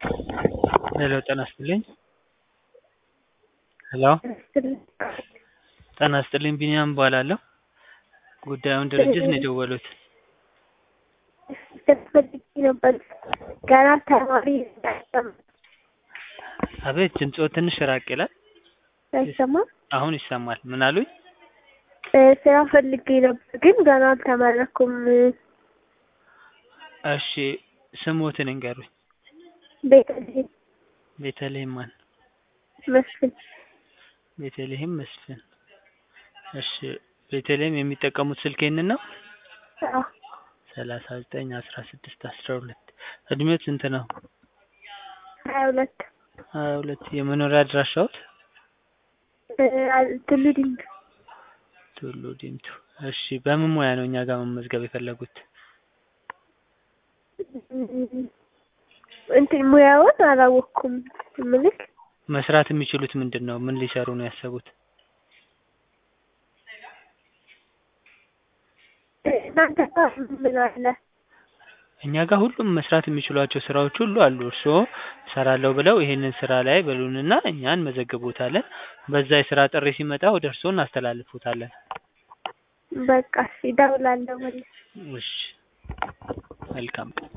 ሄሎ ጤና ይስጥልኝ ሄሎ ጤና ይስጥልኝ ቢኒያም እባላለሁ ጉዳዩን ድርጅት ነው የደወሉት ፈልጌ ነበር ገና ተማሪ አቤት ድምፅዎ ትንሽ ራቅ ይላል አይሰማም አሁን ይሰማል ምን አሉኝ ስራ ፈልጌ ነበር ግን ገና አልተመረኩም እሺ ስሞትን ይንገሩኝ ቤተልሔም ቤተልሔም ማን መስፍን ቤተልሔም መስፍን እሺ ቤተልሔም የሚጠቀሙት ስልክ ይህንን ነው አዎ ሰላሳ ዘጠኝ አስራ ስድስት አስራ ሁለት እድሜዎት ስንት ነው ሀያ ሁለት ሀያ ሁለት የመኖሪያ አድራሻዎት ቱሉ ዲምቱ ቱሉ ዲምቱ እሺ በምን ሙያ ነው እኛ ጋር መመዝገብ የፈለጉት እንትን ሙያውን አላወቅኩም ምልክ መስራት የሚችሉት ምንድን ነው ምን ሊሰሩ ነው ያሰቡት እናንተ ጋር ምን አለ እኛ ጋር ሁሉም መስራት የሚችሏቸው ስራዎች ሁሉ አሉ እርስዎ እሰራለሁ ብለው ይሄንን ስራ ላይ በሉንና እኛ እንመዘግቦታለን በዛ የስራ ጥሪ ሲመጣ ወደ እርስዎ እናስተላልፎታለን በቃ እሺ እደውላለሁ መልስ እሺ መልካም ቀን